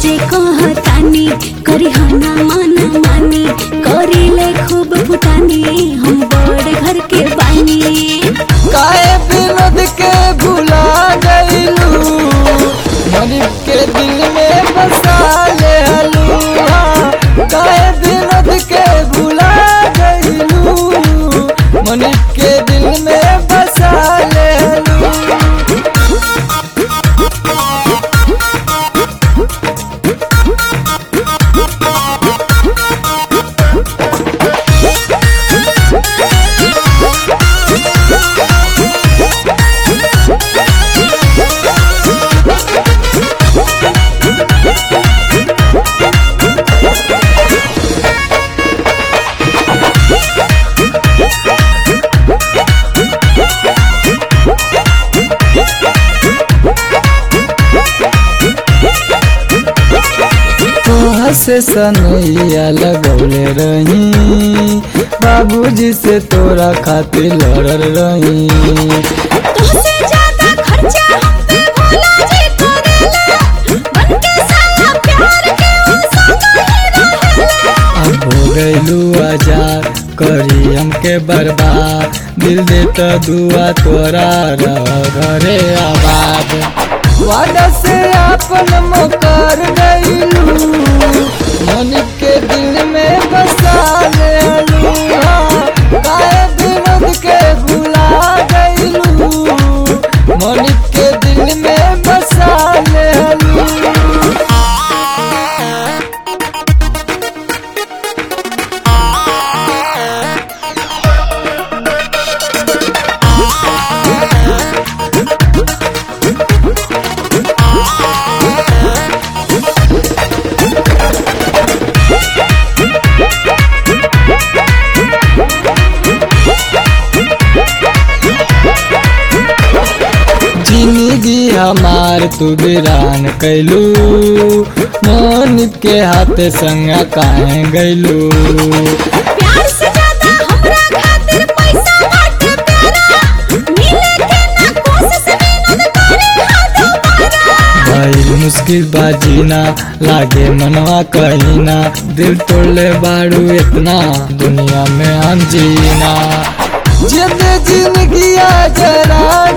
साचे कहतानी करी हना माना मानी करीले खूब फुटानी हम बड़ घर के बानी काहे विनोद के भुला गईलू मनिक के दिल में बसा ले हलुआ काहे विनोद के भुला गईलू मनिक के दिल में बसा ले हलुआ तोहा से सनैया लगौले रही बाबूजी से तोरा खातिर लड़ल रही तुझसे ज्यादा खर्चा हम पे भोला जी करेला बन के साला प्यार के वो संग ही रहेला अब हो गईलू आजार करी हमके बर्बाद दिल दे तो दुआ तोरा रह घरे आबाद वादा से आपन मुकर गईलू मन के दिल में बसा ले काहे विनोद के भुला गईलू मन के दिल में बसा ले जिंदगी हमार तू वीरान कैलू मोनित के हाथ संग काहे गैलू प्यार से ज्यादा हमरा खातिर पैसा बाटे प्यारा मिले के ना कोशिश विनोद करे हाथ मारा भाई मुश्किल बाजीना लागे मनवा कहीना दिल तोड़ले बाड़ू इतना दुनिया में हम जीना जिंद जिंदगी जरा